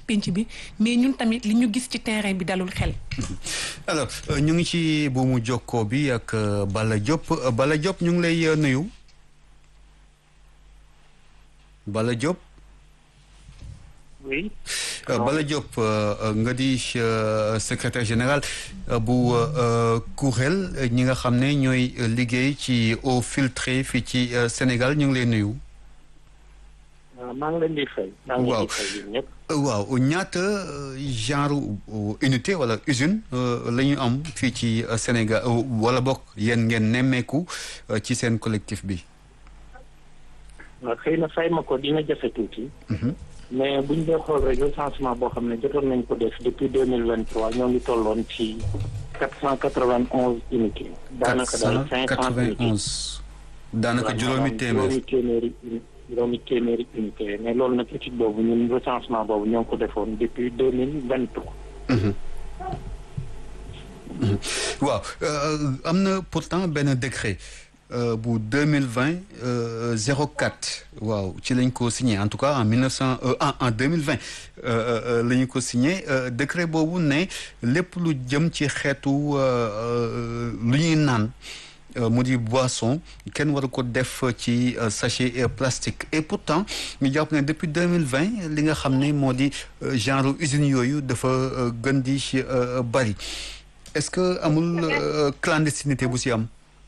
penc bi mais ñun tamit li ñu gis ci terrain bi dalul xel. alors ñu ngi ci buumu jokkoo bi ak Bala Diop Bala Diop ñu ngi lay nuyu Bala Diop. oui. Bala Diop nga di secrétaire général bu kuréel ñi nga xam ne ñooy liggéey ci eau filtrée fii ci Sénégal ñu ngi lay nuyu. maa ngi leen di fay. maa ngi leen di fay yéen ñëpp. waaw ñaata genre unité wala usine la ñu am fii ci Sénégal wala bokk yéen ngeen nemmeeku ci seen collectif bi. waaw xëy na fay ma ko dina jafe tuuti. mais bu ñu dee xool rek recensement boo xam ne jotoon nañ ko def depuis deux mille vingt trois ñoo ngi tolloon ci quatre cent quatre vingt onze unités. daanaka daal cinq cent unités daanaka juróomi téeméer juróomi téeméeri juróomi téeméeri unité mais loolu nag étude boobu ñun recensement boobu ñoo ngi ko defoon depuis deux mille vingt trois. waaw am na pourtant benn décret. bu deux mille vingt zéro quatre waaw ci lañ ko signé en tout cas en mille neuf cent en deux mille vingt la ñu ko signé décret boobu ne lépp lu jëm ci xeetu lu ñuy naan mu di boisson kenn waru ko def ci sachet plastique et pourtant ñu jàpp ne depuis deux mille vingt li nga xam ne moo di genre usine yooyu dafa gën di bari est-ce que amul clandestinité bu si am.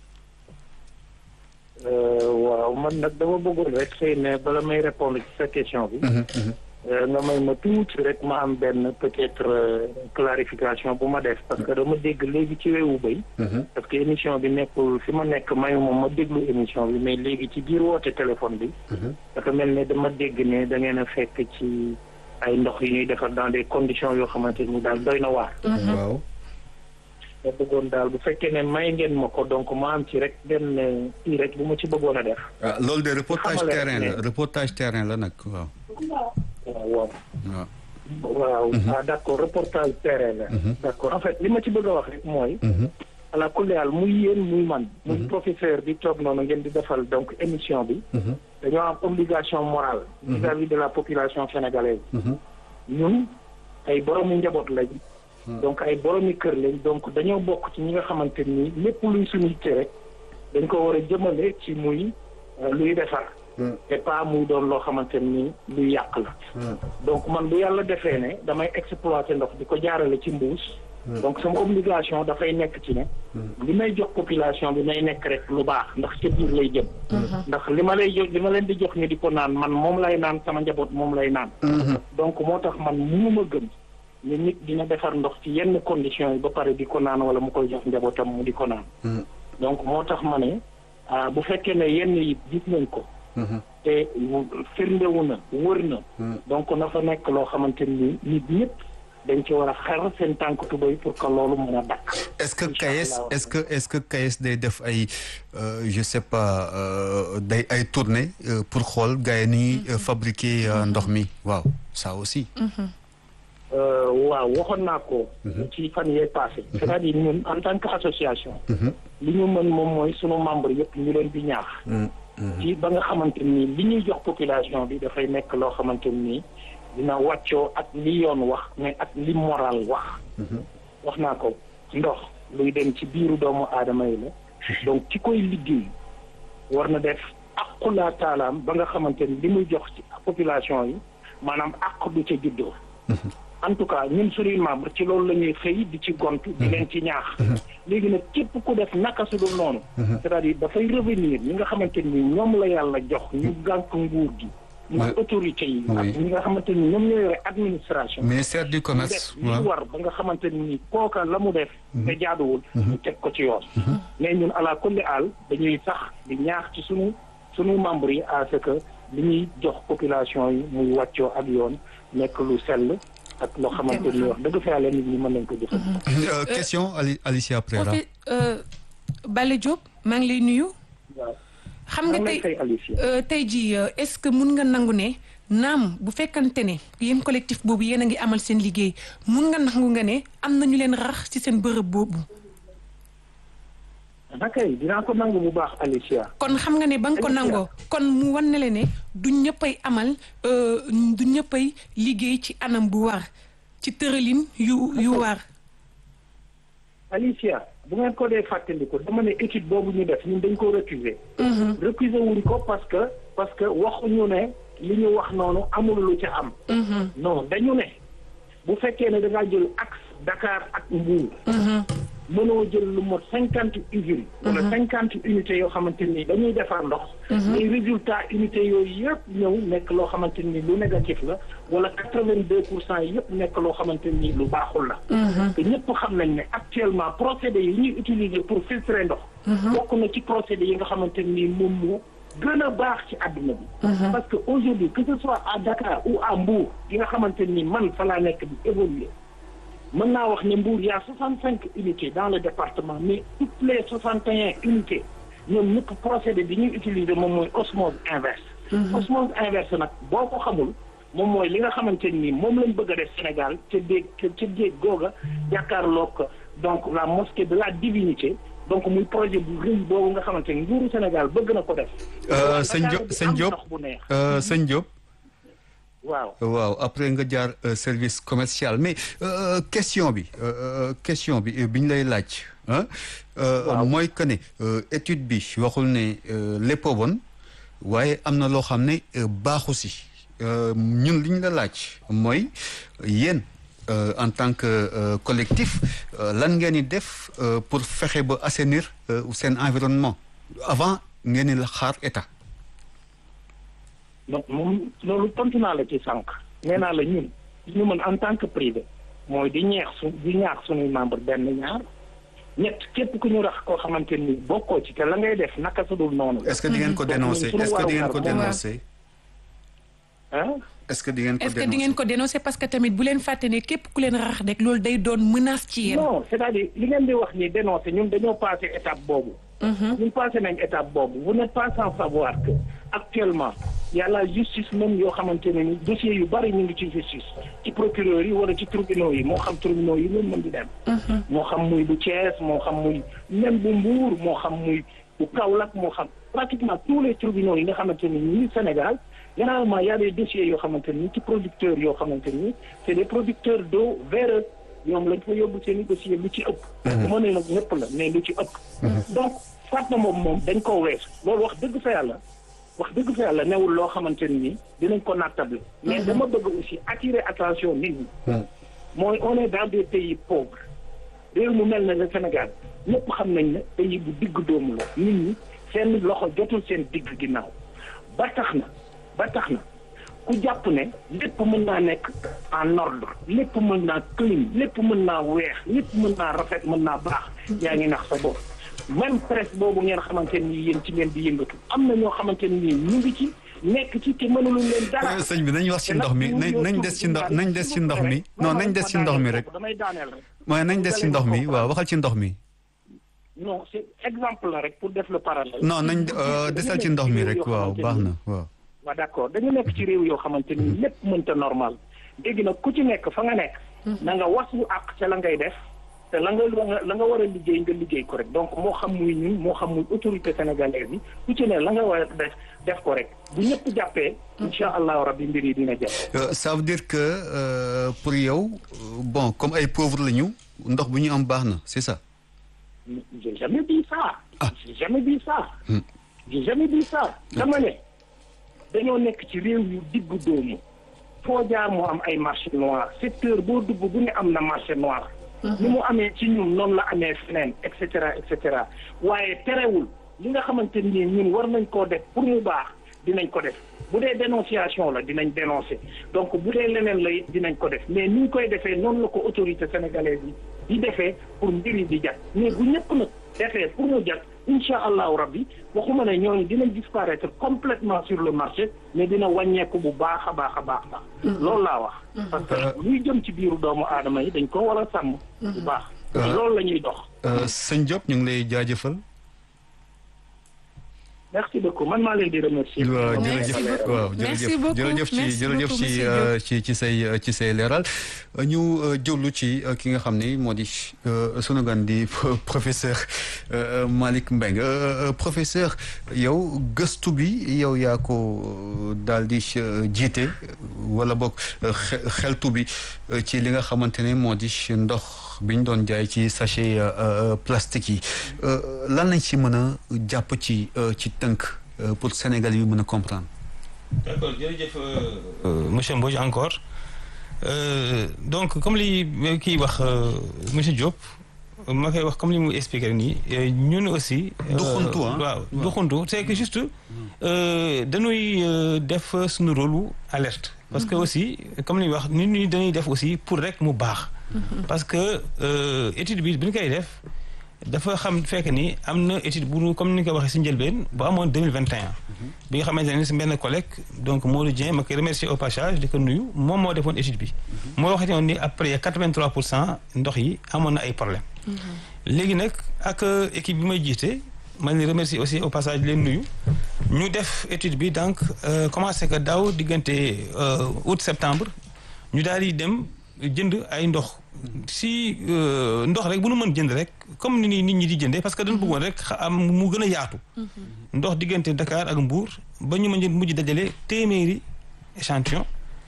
waaw man nag dama bëggoon rek xëy na bala may répondre ci sa question bi. nga may ma tuuti rek ma am benn peut-être clarification bu ma def parce que dama dégg léegi ci wewu bay parce que émission bi nekkul fi ma nekk mayu moom ma déglu émission bi mais léegi ci biir woote téléphone bi. dafa mel ne dama dégg ne da ngeen a fekk ci ay ndox yu ñuy defar dans des conditions yoo xamante ni daal doy na waar. waaw. ma bëggoon daal bu fekkee ne may ngeen ma ko donc ma am ci rek benn kii rek bu ma ci bëggoon a def. ah loolu de reportage terrain la reportage terrain la nag waaw. waaw waaw. waaw ah d'accord reportage terrain la. d'accord en fait li ma ci bëgg a wax rek mooy. ala kulli haal muy yéen muy man. muy professeur bi toog noonu ngeen di defal donc émission bi. dañoo am obligation morale. vis-à-vis de la population sénégalaise. ñun ay boromi njaboot lañ. donc ay boromi kër lañ donc dañoo bokk ci ñi nga xamante ni lépp luy suñu yitte rek dañ ko war a jëmale ci muy luy defar. te pas muy doon loo xamante ni luy yàq la. donc man bu yàlla defee ne damay exploiter ndox di ko jaarale ci mbuus. donc sama obligation dafay nekk ci ne. li may jox population bi nay nekk rek lu baax ndax ca biir lay jëm. ndax li ma lay jox li ma leen di jox ñu di ko naan man moom lay naan sama njaboot moom lay naan. donc moo tax man mënuma gëm. ni nit dina defar ndox ci yenn conditions yi ba pare di ko naan wala mu koy jox njabootam mu di ko naan. donc moo tax ma ne bu fekkee ne yenn yi gis nañ ko. te firndewu na wër na. donc na fa nekk loo xamante ni nit ñëpp dañ ci war a xar seen tànk tubéy pour que loolu mën a dakk. est-ce que KAES est-ce que est-ce que KAES day def ay je sais pas day ay tournée pour xool gars yi ni ñuy fabriquer ndox mi waaw ça aussi. waaw waxoon naa ko. ci fan yee passé. c'est-à-dire ñun en tant que association. li ñu mën moom mooy sunu membre yëpp ñu leen di ñaax. ci ba nga xamante ni li ñuy jox population bi dafay nekk loo xamante ni dina wàccoo ak li yoon wax mais ak li moral wax. wax naa ko ndox luy dem ci biiru doomu aadama yi la. donc ci koy liggéey war na def aqulaa taalaam ba nga xamante ni li muy jox ci population yi maanaam àq du ca juddoo. en tout cas ñun suñuy membre ci loolu la ñuy xëy di ci gont di leen ci ñaax léegi nag képp ku def naka su dul noonu c'est-à-dire dafay revenir ñi nga xamante ni ñoom la yàlla jox ñu gànk nguur gi ñu autorité yi ak ñi nga xamante ni ñoom ñoo yore administration ministère du commerce li war ba nga xamante ni kooka la mu def te jaaduwul ñu teg ko ci yoon mais ñun ala kulli àll dañuy sax di ñaax ci suñu suñu membre yi à ce que li ñuy jox population yi muy wàccoo ak yoon nekk lu sell ak loo xamante ni wax dëgg fa yàlla nit ñi mën nañ ko jëfandikoo. question Ali Alicia Prera. Bale Diop maa ngi lay nuyu. waaw xam nga tey tey jii est-ce que mun nga nangu ne naam bu fekkante ne yéen collectif boobu yéen a ngi amal seen liggéey mun nga nangu nga ne am na ñu leen rax ci seen bërëb boobu. nakay dinaa ko nangu bu baax Alicia. kon xam nga ne ba nga ko nangoo kon mu wan ne le ne du ñëppay amal du ñëppay liggéey ci anam bu war ci tëralin yu yu war. Alicia bu ngeen ko dee fàttaliku dama ne étude boobu ñu def ñun dañ ko récuser. récuser wuñ ko parce que parce que waxuñu ne li ñu wax noonu amul lu ca am. non dañu ne bu fekkee ne da ngaa jël axe Dakar ak Mbour. mënoo jël lu mot cinquante usines. wala cinquante unités yoo xamante ni dañuy defar ndox. les résultats unités yooyu yëpp ñëw nekk loo xamante ni lu négatif la wala quatre vingt deux pour cent yëpp nekk loo xamante ni lu baaxul la. te ñëpp xam nañ ne actuellement procédés yi ñuy utiliser pour filtrer ndox. bokk na ci procédés yi nga xamante ni moom moo gën a baax ci àdduna bi. parce que aujourd'hui que ce soit à Dakar ou à Mbour yi nga xamante ni man fa laa nekk di évoluer. mën naa wax ne Mbour y a soixante cinq unités dans le département mais toutes les soixante et un unités ñoom ñëpp procédé bi ñuy utiliser moom mooy osmose inverse osmose inverse nag boo ko xamul moom mooy li nga xamante ni moom lañ bëgg a def Sénégal ca déeg ca déeg googa jàkkaarloog donc la mosquée de la divinité donc muy projet bu rëy boobu nga xamante ni nguuru Sénégal bëgg na ko def sëñ Diop sëñ Diop sëñ Diop waaw waaw après nga jaar service commercial mais question bi question bi bi ñu lay laaj mooy que ne étude bi waxul ne lépp a bon waaye am na loo xam ne baaxu si ñun li ñu la laaj mooy yéen en tant que collectif lan ngeen di def pour fexe ba assainir seen environnement avant ngeen di la xaar état donc moom loolu tontu naa la ci sànq nee naa la ñun ñu mën en tant que privé mooy di ñeex su di ñaax suñuy membre benn ñaar ñett képp ku ñu rax koo xamante ni bokkoo ci te la ngay def naka sa dul noonu. est-ce que di ngeen ko dénoncer est-ce que di ngeen ko dénoncer. ah. est-ce que di ngeen ko est-ce que di ngeen ko dénoncer parce que tamit bu leen fàtte ne képp ku leen rax rek loolu day doon menace ci yéen. non c'est-à-dire li ngeen di wax ni dénoncer ñun dañoo passé étape boobu. ñun passé nañ étape boobu vous n'êtes pas sans savoir que actuellement y a la justice même yoo xamante ne ni dossiers yu bari ñu ngi ci justice ci procureur yi wala ci tribunaux yi moo xam tribunaux yi loolu mën di dem. moo xam muy bu Thiès moo xam muy même bu Mbour moo xam muy bu Kaolack moo xam pratiquement tous les tribunaux yi nga xamante ni ñu Sénégal généralement y a des dossiers yoo xamante ni ci producteurs yoo xamante ni c'est des producteurs d'eau véreux ñoom lañ fa yóbbu seen i dossier lu ci ëpp. bu ma nee nag ñëpp la mais lu ci ëpp. donc Fatma moom moom dañ koo weesu loolu wax dëgg fa yàlla wax dëgg fa yàlla newul loo xamante ni dinañ ko nattable. mais dama bëgg aussi attirer attention nit ñi. mooy on est dans des pays pauvres réew mu mel ne le Sénégal ñëpp xam nañ ne pays bu digg doomu la nit ñi seen loxo jotul seen digg ginnaaw ba tax na ba tax na. ku jàpp ne lépp mën naa nekk en ordre lépp mën naa clean lépp mën naa weex lépp mën naa rafet mën naa baax yaa ngi nax sa bopp même presse boobu ngeen xamante ni yéen ci ngeen di yëngatu am na ñoo xamante ni ñu ngi ci nekk ci te mënuluñ leen dara. sëñ bi nañ wax ci ndox mi nañ nañ des ci ndox nañ des ci ndox mi non nañ des ci ndox mi rek damay daaneel rek. mooy nañ des ci ndox mi waaw waxal ci ndox mi. non c'est exemple la rek pour def le parallèle. non nañ desal ci ndox mi rek waaw baax na waaw. waaw d'accord dañu nekk ci réew yoo xamante ni lépp mënta normal léegi nag ku ci nekk fa nga nekk. na nga waslu àq ca la ngay def te la nga la nga war a liggéey nga liggéey ko rek donc moo xam muy ñun moo xam muy autorité sénégalaise yi ku ci ne la nga war a def def ko rek bu ñëpp jàppee. incha allahu rabbi mbir yi dina jàpp. ça veut dire que pour yow bon comme ay pauvres la ñu ndox bu ñu am baax na c'est ça. j'ai jamais dit ça. j'ai jamais dit ça. j'ai jamais dit ça. dama ne. dañoo nekk ci réew yu diggu doomu foo jaar moo am ay marché noir secteur boo dugg bu ne am na marché noir ni mu amee ci ñun noonu la amee feneen et cetera et cetera waaye terewul li nga xamante ni ñun war nañ koo def pour mu baax dinañ ko def bu dee dénonciation la dinañ dénoncer donc bu dee leneen la it dinañ ko def mais ni ñu koy defee noonu la ko autorité sénégalaise yi di defee pour mbir yi di jag mais bu ñëpp nag defee pour mu jag incha allahu rabbi waxuma ne ñooñu dinañ disparaître complètement sur le marché mais dina wàññeeku bu baax a baax a baax baax loolu laa wax parce que luy jëm ci biiru doomu aadama yi dañ ko war a sàmm bu baax loolu la ñuy dox sëñ Diop ñu ngi lay jaajëfal merci beaucoup man maa leen di remercier. waaw Merci jërëjëf beaucoup. waaw Merci jërëjëf beaucoup. jërëjëf ci Merci jërëjëf beaucoup, ci monsieur euh, ci ci say euh, ci say leeral ñu euh, jëwlu ci euh, ki nga xam ni moo di euh, sunu gan di professeur euh, Malick Mbengue Euh, euh, professeur yow gëstu bi yow yaa ko daal di euh, jiite wala boog euh, xe- xeltu bi euh, ci li nga xamante ne moo di ndox bi ñu doon jaay ci sachet euh, euh, plastique yi Euh, lan lañ ci mën a jàpp ci euh, ci tënk euh, pour Sénégal yi mën a comprendre. d'accord jërëjëf monsieur Mbodj encore Euh, donc comme li kii wax euh, monsieur Diop ma koy wax comme li mu expliqué nii euh, ñun aussi. euh, Doxantu, ah. waaw Waaw. doxantu c'est que juste euh, dañuy euh, def suñu rôle lu alerte. parce que aussi comme li wax nit ñi dañuy def aussi pour rek mu baax. parce que euh, étude bi bi ñu koy def dafa xam fekk ni am na étude bu comme ni nga ko waxee si njëlbeen bu amoon deux mille vingt et un bi nga xamante ne si benn collègue donc Modou Dieng ma koy remercier au passage di ko nuyu moom moo defoon étude bi. moo waxati woon ni après quatre vingt trois pour cent ndox yi amoon na ay problème léegi nag ak euh, équipe bi may jiite ma leen remercier aussi au passage di leen nuyu ñu def étude bi donc euh, commencé que daaw diggante euh, août septembre ñu daal di dem jënd ay ndox si euh, ndox rek bu nu mën jënd rek comme ni ni nit ñi di jëndee parce que dañu bëggoon rek xa- am mu gën a yaatu. ndox diggante Dakar ak Mbour ba ñu mën mujj dajale téeméeri échantillon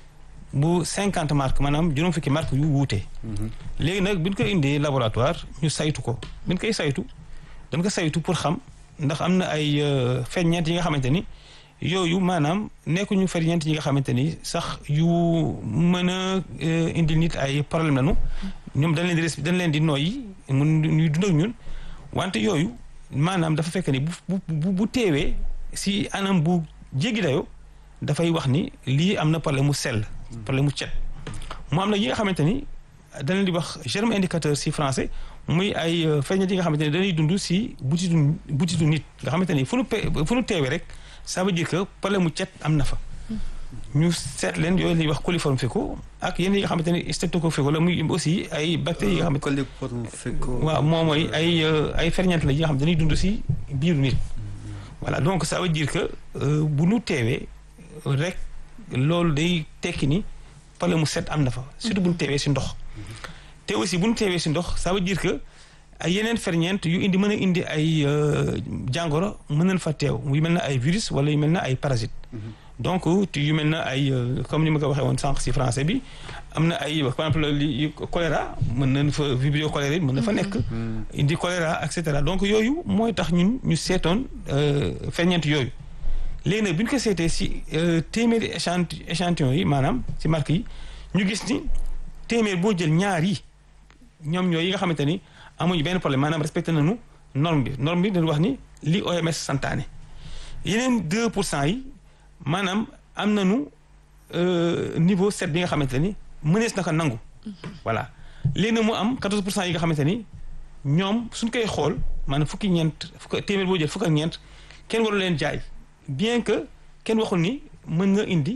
bu cinquante marques maanaam juróom fukki marques yu wuute. léegi nag bi ñu ko indee laboratoire ñu saytu ko bi ñu koy saytu dañ ko saytu pour xam ndax am na ay euh, ferñeent yi nga xamante ni yooyu maanaam nekkuñu ferñeent yi nga xamante ni sax yu mën a euh, indi nit ay problème lañu ñoom dañ leen di res dañ leen di noyyi mun ñuy dund ak ñun wante yooyu maanaam dafa fekk ni bu bu bu bu teewee si anam bu jéggi dayoo dafay wax ni lii am na problème mu sell. problème mu cet mu am na yi nga xamante ni dañ leen di wax germe indicateur si français muy ay euh, ferñeent yi nga xamante ni dañuy dund si butitu butitu nit nga xamante ni fu nu pe fu nu teewee rek ça veut dire que problème mu cet am na fa. ñu seet leen yooyu la ñuy wax coliforme fécaux ak yenn yi nga xamante ni streptocoque fécaux la muy aussi ay bactéries yi nga xamante coliforme fécaux. waaw moom mooy ay euh, ay ferñeent la yi nga xam ne dañuy dund si biiru nit. voilà donc ça veut dire que euh, bu nu teewee rek loolu day tekki ni problème mu set am na fa. surtout bu nu teewee si ndox. te aussi bu nu teewee si ndox ça veut dire que ay yeneen ferñeent yu indi mën a indi ay euh, jàngoro mën nañ fa teew yu mel na ay virus wala yu mel na ay parasites. donc te yu mel na ay euh, comme ni ma ko waxee woon sànq si français bi am na ay par exemple li choléra mën nañ fa vibrio choléra mën na fa nekk. indi choléra et cetera donc yooyu mooy tax ñun ñu seetoon euh, ferñeent yooyu. léegi nag bi ñu ko seetee si euh, téeméeri échanti échantillon yi maanaam si marque yi ñu gis ni téeméer boo jël ñaar yi ñoom ñooy yi nga xamante ni amuñu benn problème maanaam respecté nañu norme bi norme bi dañu wax ni li OMS santaane yeneen 2 pour cent yi maanaam am nañu euh, niveau 7 bi nga xamante ni mënees na ko nangu. voilà léegi nag mu am 14 pour cent yi nga xamante ni ñoom suñ koy xool maanaam fukki ñeent fukk téeméer boo jël fukk ak ñeent kenn waru leen jaay bien que kenn waxul ni mën nga indi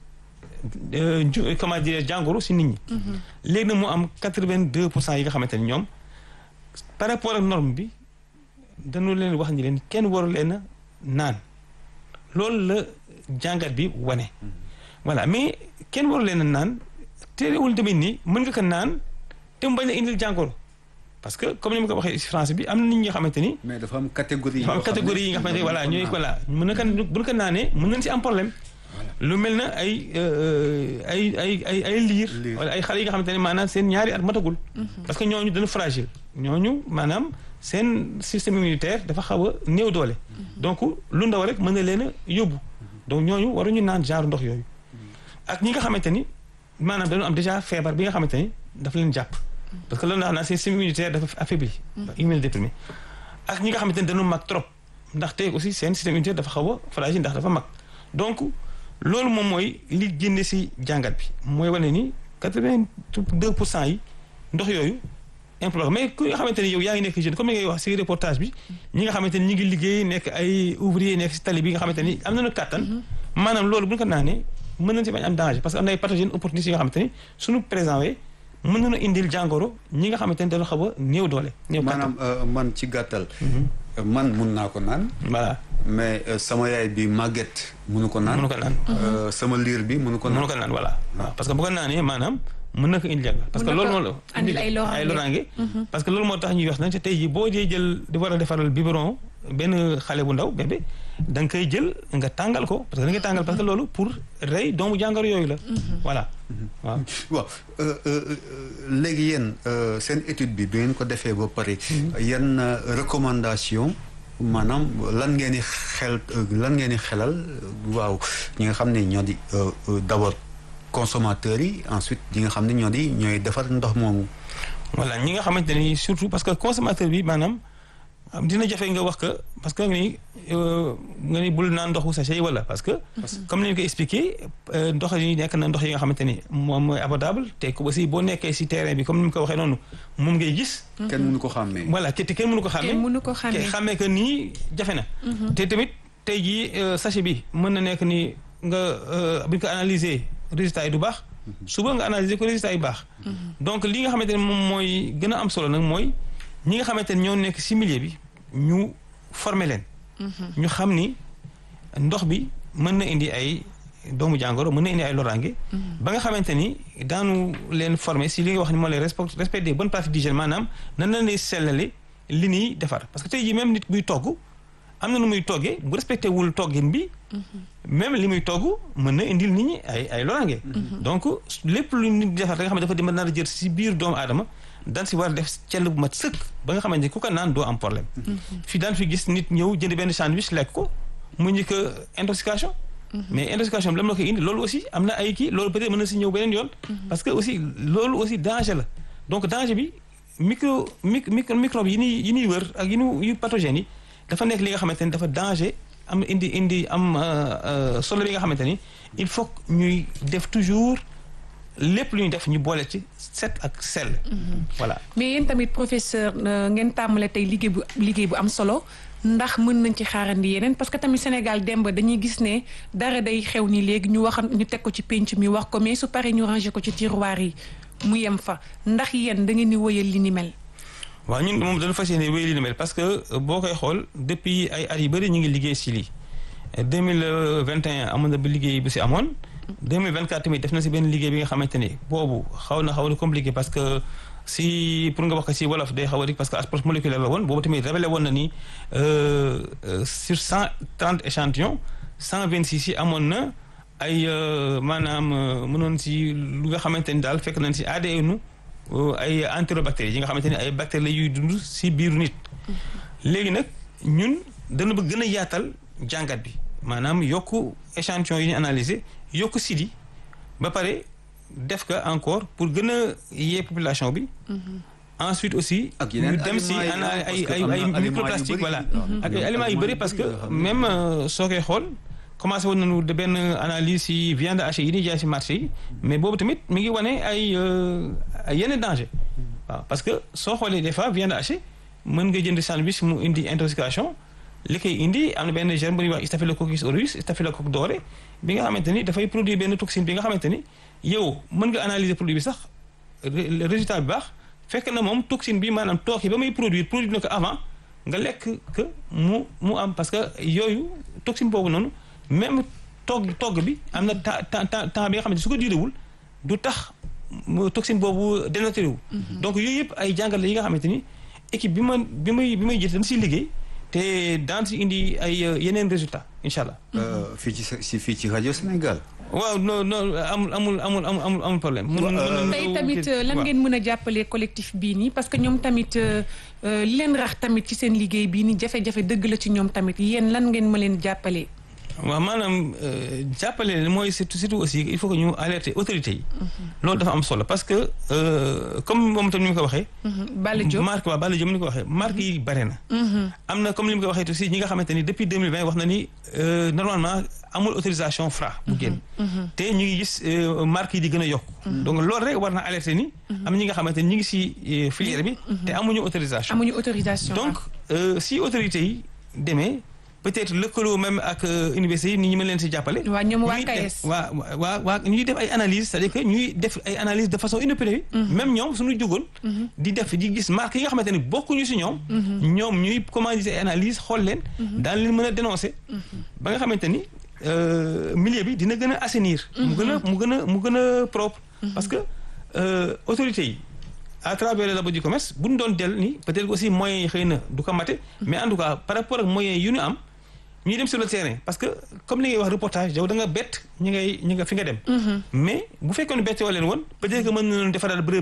euh, ju- comment dire jàngoro si nit ñi. léegi nag mu am 82 pour cent yi nga xamante ni ñoom par rapport ak norme bi dañu leen wax ni leen kenn waru leen a naan loolu la jàngat bi wane. voilà mais kenn waru leen a naan terewul tamit ni mën nga ko naan te mu bañ a indil jàngoro parce que comme ni ma ko waxee si français bi am na nit ñi nga xamante ni. mais dafa am catégorie dafa am catégorie yi nga xamante ni voilà ñooy voilà mën na kan bu ñu ko naanee mën nañ si am problème. lu mel na ay euh, ay ay ay ay liir. Liir. wala ay xale yi nga xamante ne maanaam seen ñaari at matagul. parce que ñooñu dañu fragile. ñooñu maanaam seen système immunitaire dafa xaw a néew doole. donc lu ndaw rek mën na leen a yóbbu. donc ñooñu waruñu naan genre ndox yooyu. ak ñi nga xamante ni maanaam dañu am déjà feebar bi nga xamante ni dafa leen jàpp. parce que loolu naa naan seen système immunitaire dafa affaibli. immunodéprimé ak ñi nga xamante ni dañu mag trop ndaxte aussi seen système immunitaire dafa xaw a fragile ndax dafa mag donc loolu moom mooy li génne si jàngat bi mooy wane ni quatre-vingt-deux pour cent yi ndox yooyu implore mais ku nga xamante ni yow yaa ngi nekk jeune comme ni ngay wax si reportage bi ñi nga xamante ni ñi ngi liggéey nekk ay ouvrier nekk si tali bi nga xamante ni am nañu kàttan maanaam loolu bu ñu ko naanee mën nañ si bañ am danger parce que am na ay pathogènes opportunistes yi nga xamante ni suñu présent wee mën nañu indil jàngoro ñi nga xamante ni dañu xaw a néew doole néew kàttan maanaam euh, man ci gàttal man mun naa ko naan. voilà. mais sama yaay bi màgget munu ko naan. munu ko naan. sama liir bi munu ko naan. munu ko naan voilà. waaw parce que bu ko naanee maanaam mën na ko indi jàng. parce que loolu moo la andil ay loraange ay loraange. parce que loolu moo tax ñuy wax nag te tey jii boo dee jël di war a defaral biberon benn xale bu ndaw bébé da nga koy jël nga tàngal ko parce que da nga tàngal parce que loolu pour rey doomu jàngoro yooyu la. voilà waaw. waaw léegi yéen seen étude bi bi ngeen ko defee ba pare. yan recommandation maanaam lan ngeen di xel lan ngeen di xelal waaw ñi nga xam ne ñoo di d'abord consommateurs yi ensuite ñi nga xam ne ñoo di ñooy defar ndox moomu. voilà ñi nga xamante ni surtout parce que consommateur bi maanaam dina jafe nga wax que parce que ni nga ni bul naan ndoxu sachet yi wala parce que. comme ni ñu ko expliqué ndox yi nekk na ndox yi nga xamante ni moom mooy abordable te ko aussi boo nekkee si terrain bi comme ni mu ko waxee noonu moom ngay gis. kenn mënu ko xàmmee. voilà te kenn mënu ko xàmmee. kenn mënu ko xàmmee xàmmee que nii jafe na. te tamit tey jii sachet bi mën na nekk ni nga bu ñu ko analyser résultat yi du baax. suba nga analyser ko résultat yi baax. donc li nga xamante ne moom mooy gën a am solo nag mooy ñi nga xamante ne ñoo nekk si milieu bi ñu former leen. ñu xam ni ndox bi mën na indi ay doomu jàngoro mën na indi ay loraange. ba nga xamante ni daanu leen former si li nga wax ni moo leen respect respect des bonnes pratiques d'hygiène maanaam nan la ñuy sellale li ñuy defar parce que tey jii même nit buy togg am na nu muy toggee bu respecté wul toggin bi. même li muy togg mën na indil nit ñi ay ay loraange. donc lépp lu nit di defar da nga xam ne dafa mën naa jël si biir doomu aadama daan si war a def cell bu mat sëkk ba nga xamante ni ku ko naan doo am problème. fii daan fi gis nit ñëw jënd benn sandwich lekk ko mu njëkk intoxication. mais intoxication bi lan la koy indi loolu aussi am na ay kii loolu peut-être mën na si ñëw beneen yoon. parce que aussi loolu aussi danger la donc danger bi micro micro microbe yi ñuy yi ñuy wër ak yi ñu yu pathogènes yi dafa nekk li nga xamante ni dafa danger. am indi indi am solo bi nga xamante ni il faut ñuy def toujours lépp lu ñuy def ñu boole ci set ak sell. voilà mais yéen tamit professeur ngeen tàmmale tey liggéey bu liggéey bu am solo ndax mën nañ ci xaarandi yeneen parce que tamit Sénégal demb dañuy gis ne dara day xew ni léegi ñu wax ñu teg ko ci penc mi wax ko mais su paree ñu ranger ko ci tiroir yi mu yem fa ndax yéen da ngeen di wëyal li ni mel. waaw ñun moom dañu fas yéene wéy li ni mel parce que boo koy xool depuis ay at yu bëri ñu ngi liggéey si lii 2021 amoon na ba liggéey bu si amoon 2024 tamit def na si benn liggéey bi nga xamante ni boobu xaw na xaw na compliqué parce que si pour nga wax ko si wolof day xaw a dik parce que approche moléculaire la woon boobu tamit révélé woon na ni sur 130 échantillons 126 yi amoon na ay maanaam mënoon si lu nga xamante ni daal fekk nañ si ADN ay entérobactéries yi nga xamante ni ay bactéries la yuy dund si biiru nit. léegi nag ñun dana bëgg gën a yaatal jàngat bi maanaam yokku échantillon yi ñu analyser yokku sidi ba pare def ko encore pour gën a yee population bi. ensuite aussi. ak ñu dem si ana ay ay ay microplastique voilà. ak ay aliments yu bëri parce que même soo koy xool. commencé woon nañu de benn analyse si viande hachée yi ñuy jaay si marché yi mais boobu tamit mi ngi wane ay ay yenn danger waaw parce que soo xoolee des fois viande hachée mën nga jënd sandwich mu indi intoxication li koy indi am na benn germe bu ñuy wax staphylococcus aureus staphylocoque doré bi nga xamante ni dafay produire benn toxine bi nga xamante ni yow mën nga analyser produit bi sax résultat bi baax fekk na moom toxine bi maanaam tooke ba muy produire produire na ko avant nga lekk que mu mu am parce que yooyu toxine boobu noonu. même togg togg bi am na temps temps temps bi nga xamante su ko diirewul du tax toxine boobu dénaturé wu. donc yooyu yëpp ay jàngal la yi nga xamante ni équipe bi ma bi may bi may jël dañ siy liggéey te daan si indi ay yeneen résultats incha allah. fii ci si fii ci rajo Sénégal. waaw non non amul amul amul amul amul problème. tey tamit lan ngeen mën a jàppale collectif bii nii parce que ñoom tamit li leen rax tamit ci seen liggéey bii nii jafe-jafe dëgg la ci ñoom tamit yéen lan ngeen ma leen jàppale. waaw maanaam jàppale leen mooy surtout surtout aussi il faut que ñu alerter autorités yi. loolu dafa am solo parce que comme moom tam ni mu ko waxee. Balla Diop marque waaw Balla Diop ni mu ko waxee marque yi bare na. am na comme ni mu ko waxee aussi ñi nga xamante ni depuis 2020 wax na ni normalement amul autorisation Fra bu génn. te ñu ngi gis marque yi di gën a yokk. donc loolu rek war na alerter ni. am ñi nga xamante ni ñu ngi si filière bi. te amuñu autorisation. amuñu autorisation donc si autorités yi demee. peut-être lëkkaloo même ak université yi ni ñu mën leen si jàppale. waa ñoom waa ñuy def- KS. waa waa waa ñuy def ay analyse c'est-à-dire que ñuy def ay analyse de façon inopinée. même ñoom suñu jugoon. di def di gis marque yi nga xamante ni bokkuñu si ñoom. ñoom ñuy commanditer ay analyse xool leen. daal leen mën a dénoncer. ba nga xamante ni euh, milieu bi dina gën a assainir. mu gën a mu gën a mu gën a propre. parce que euh, autorités yi. à travers le labo du commerce bu ñu doon del ni peut-être aussi moyens yi xëy na du ko mate mais en tout cas par rapport ak moyens yu ñu am ñuy dem sur le terrain parce que comme li ngay wax reportage yow da nga bett ñi ngay ñi nga fi nga dem mais bu fekkoon bettoo leen woon peut-être que mën nañu defaraat bërëb